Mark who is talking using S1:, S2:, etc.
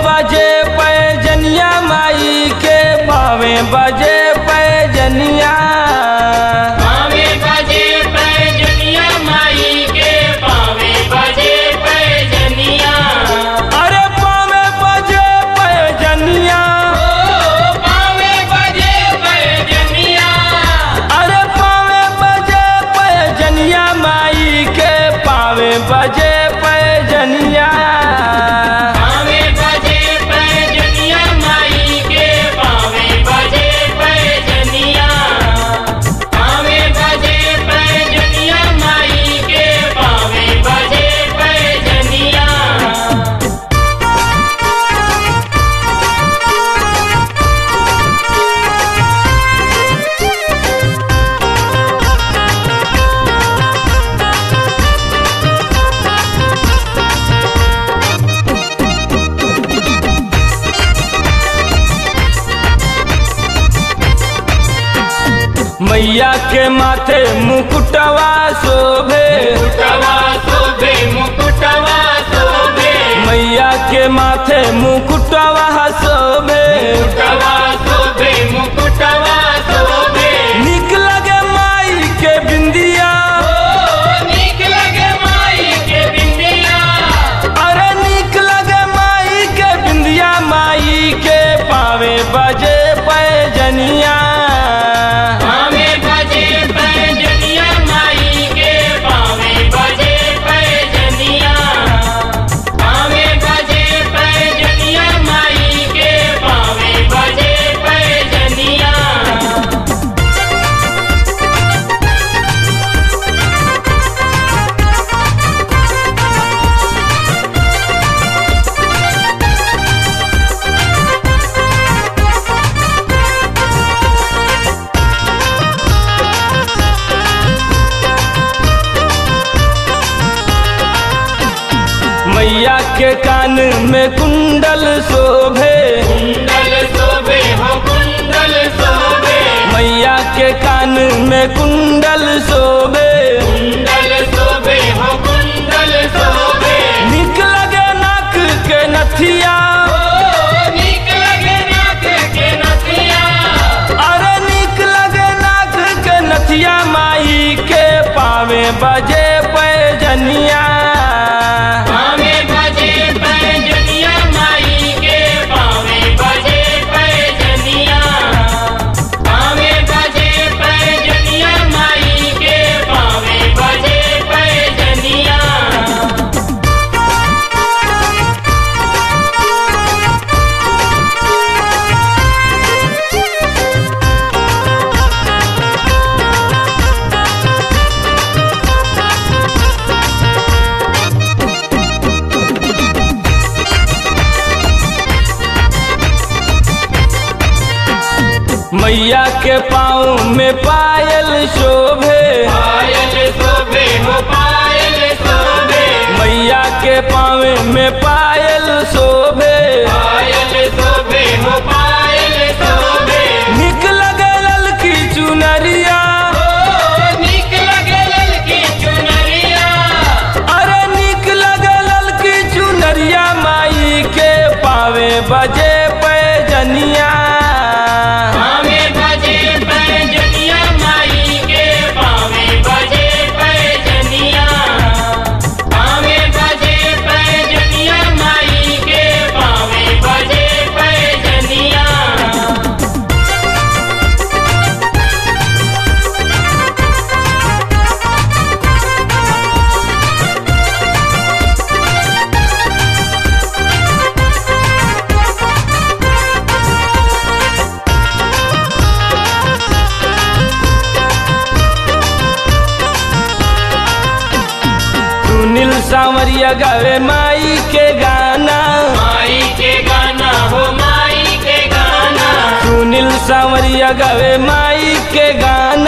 S1: बजे पैजनिया माई के पावे बजे पैजनिया
S2: पावे बजे पैजनिया माई के पावे बजे पैजनिया
S1: अरे पावे बजे पैजनिया
S2: ओ पावे बजे पैजनिया
S1: अरे पावे बजे पैजनिया माई के पावे बजे पैजनिया
S2: पावे बजे पैजनिया माई के पावे बजे पैजनिया पावे बजे पैजनिया माई के पावे बजे पैजनिया
S1: मैया के माथे मुकुटवा शोभे
S2: मुकुटवा शोभे मुकुटवा शोभे
S1: मैया के माथे मुकुटवा शोभे
S2: मुकुटवा शोभे मुकुटवा शोभे
S1: निक लगे माई के बिंदिया
S2: ओ नीक लगे माई के बिंदिया
S1: अरे निक लगे माई के बिंदिया माई के पावे बजे पैजनिया
S2: पावे बजे पैजनिया माई के पावे बजे पैजनिया पावे बजे पैजनिया माई के पावे बजे पैजनिया
S1: मैया के कान में कुंडल शोभे
S2: कुंडल शोभे हो कुंडल शोभे
S1: मैया के कान में कुंडल शोभे
S2: कुंडल शोभे हो कुंडल शोभे
S1: निक लगे नाक के नथिया
S2: ओ नीक लगे नाक के नथिया
S1: अरे निक लगे नाक के नथिया माई के पावे बजे पैजनिया
S2: पावे बजे पैजनिया माई के पावे बजे पैजनिया पावे बजे पैजनिया माई के पावे बजे पैजनिया
S1: मैया के पाँव में पायल शोभे
S2: पायल शोभे हो पायल शोभे
S1: मैया के पाँव में पायल शोभे
S2: पायल शोभे हो पायल शोभे
S1: निक लगे ललकी चुनरिया
S2: ओ नीक लगे ललकी चुनरिया
S1: अरे निक लगे ललकी चुनरिया माई के पावे बजे पैजनिया
S2: पावे बजे पैजनिया माई के पावे बजे पैजनिया पावे बजे पैजनिया माई के पावे बजे पैजनिया
S1: सुनील सांवरिया गावे माई के गाना
S2: माई के गाना हो माई के गाना
S1: सुनील सांवरिया गावे माई के गाना